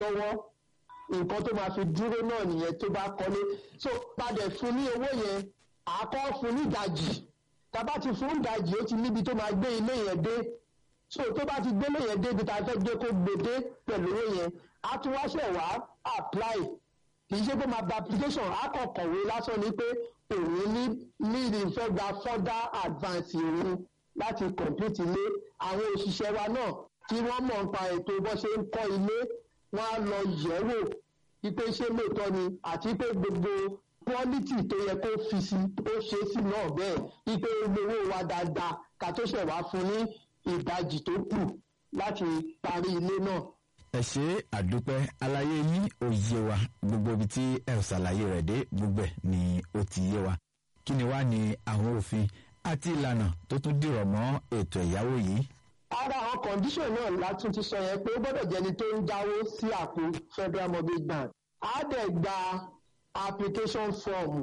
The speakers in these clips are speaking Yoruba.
lọ́wọ́ nǹkan tó máa fi dúró náà nìyẹn tó bá kọ́lé so padà fún ní owó yẹn àkọ́ fún ní ìdajì tàbá ti fún ìdajì ó ti níbi tó máa gbé ilé yẹn dé so tó bá ti gbélé yẹn débi tá a fẹ́ gbé kó gbé dé pẹ̀lú owó yẹn á tún wá ṣẹ̀ wá apply kì í ṣe pé máa gba application á kàn kọ̀wé lásán ni pé òun ní ní ìfẹ́ gba further advance òun láti complete ilé àwọn òṣìṣẹ́ wa náà tí wọ́n mọ̀ nípa ètò bó ṣe ń kọ́ ilé wọ́n á lọ yẹ̀ wò wípé ṣé lóòótọ́ ni àti pé gbogbo quality tó yẹ kó fi sí ó ṣe sí náà bẹ́ẹ̀ wípé gbowó wa dáadáa ká tó ṣẹ̀ wá fún ní ìdajì tó kù láti parí ilé náà. ẹ ṣe àdúpẹ́ àlàyé yín ò yé wa gbogbo ibi tí ẹ ò ṣàlàyé rẹ̀ dé gbogbo ẹ̀ ni ó ti yé wa kí ni wá ní àwọn òfin àti ìlànà tó tún dìrọ̀ mọ́ ètò ẹ̀yáwó yìí. ara àwọn condition náà látún ti sọ yẹn pé ó gbọ́dọ̀ jẹ́ni tó ń dáwó sí àpò federal mortgage bank á dẹ̀ gba application form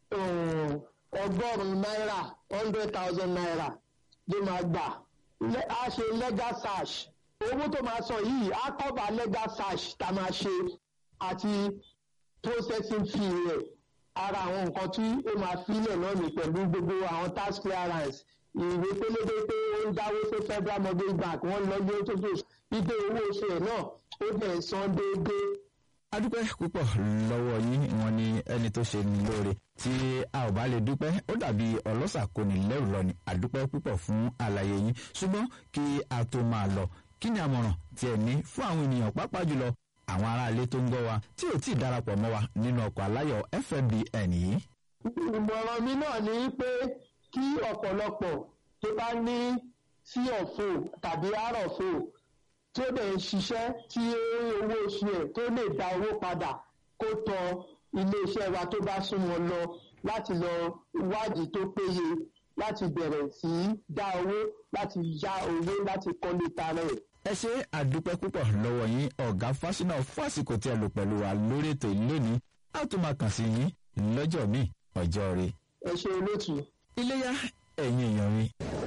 um, ọgọ́rùn-ún náírà hundred thousand naira ló máa gbà Le- á ṣe legal search owó tó máa san yìí á cover legal search tá a máa ṣe àti processing fee rẹ̀ ara àwọn nǹkan tí ó máa filẹ̀ náà ní pẹ̀lú gbogbo àwọn tax clearance ìwé pélébé pé ó ń dáwó sí federal mortgage bank wọ́n lọ gbé tó tó ipe owó oṣù ẹ̀ náà ó bẹ̀ san déédéé adúpẹ́ púpọ̀ lọ́wọ́ yín wọn ni ẹni tó ṣe ní lóore tí a ò bá lè dúpẹ́ ó dàbí ọlọ́ṣà kò ní lẹ́rù lọ ni adúpẹ́ púpọ̀ fún àlàyé yín ṣùgbọ́n kí a tó máa lọ kí ni àmọ̀ràn tí ẹ ní fún àwọn ènìyàn pàápàá jùlọ àwọn aráalé tó ń gbọ́ wa tí ò tí ì darapọ̀ mọ́ wa nínú ọkọ̀ aláyọ̀ fmbn yìí. ìmọ̀ràn mi náà ni pé kí ọ̀pọ̀lọpọ̀ tó bá ní sí ọ̀fọ̀ tàbí àrọ̀fọ̀ tó lè ṣiṣẹ́ tí owó oṣù ẹ̀ tó lè dá owó padà kó tọ iléeṣẹ́ wa tó bá súnmọ́ lọ láti lọ wádìí tó péye láti bẹ̀rẹ̀ sí í dá owó láti yá owó láti kọ́lé tara ẹ̀. ẹ ṣe àdúpẹ́ púpọ̀ lọ́wọ́ yín ọ̀gá fásinà fásìkò tí ẹ lò pẹ̀lú wa lórí ètò ìlónìí a tún máa kàn sí yín lọ́jọ́ míì ọjọ́ rẹ̀ ẹ ṣe olóòtú. iléyà ẹ̀yin èèyàn mi